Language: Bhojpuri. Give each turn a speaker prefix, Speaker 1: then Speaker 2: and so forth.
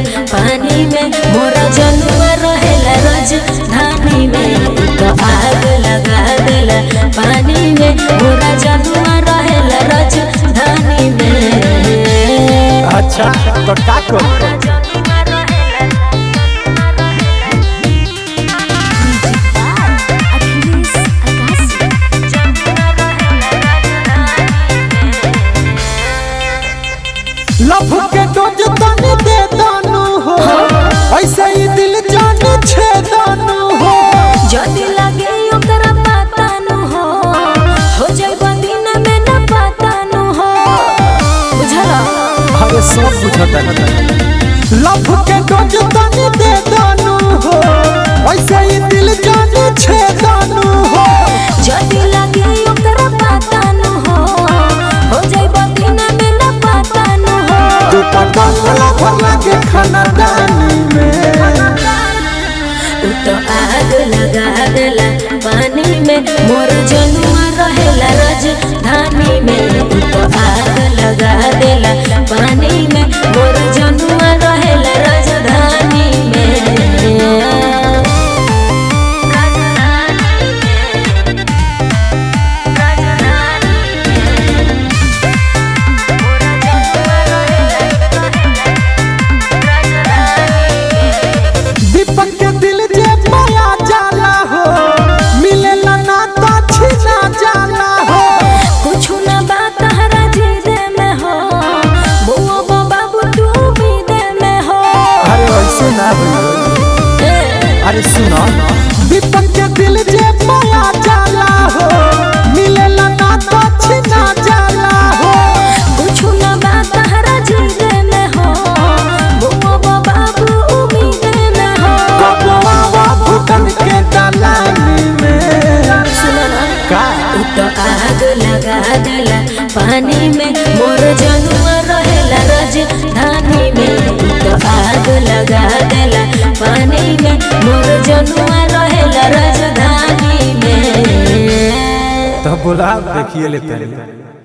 Speaker 1: पानी में मोरा जनुआ रहेला राजधानी में उ तो आग लगा देला पानी में मोरा जनुआ रहेला राजधानी में
Speaker 2: अच्छा तो का कर लभ के डोज तनी दे दानू हो ऐसे ही दिल जान छे दानू हो
Speaker 1: जदी लगे ओकरा पता न हो हो जाइबा दिन में न पता न हो बुझला
Speaker 2: अरे सब बुझता लभ के डोज तनी दे दानू हो ऐसे ही दिल जान छे दानू हो
Speaker 1: जदी लगे ओकरा पता न हो हो जाइबा दिन में न पता न हो
Speaker 2: तू पटल भर लगे खाना दानी में
Speaker 1: उ तो आग लगा देला पानी में मोर जनुआ रहेला राजधानी में उ तो आग लगा देला पानी में मोर जनुआ रहेला राजधानी में
Speaker 2: दीपक के दिल जे माया जाला हो मिलेला ना तो छीना जाला हो
Speaker 1: कुछ न बात हरा जीदे में हो बुआ बो बाबू तू उम्मीदे में हो
Speaker 2: अरे ऐसे ना
Speaker 1: ए,
Speaker 2: अरे सुनो दीपक के दिल जे माया जाला हो मिलेला ना तो छीना जाला हो
Speaker 1: कुछ न बात हरा जीदे में हो बुआ बो बाबू उम्मीदे में हो
Speaker 2: बबुआ भूतन के दलानी में
Speaker 1: सुनो ना
Speaker 2: का
Speaker 1: उ तो आग लगा देला पानी में मोर जनुआ रहेला राजधानी में उ तो आग लगा देला पानी में मोर जनुआ रहेला राजधानी में
Speaker 2: तो बोला देखिए लेते हैं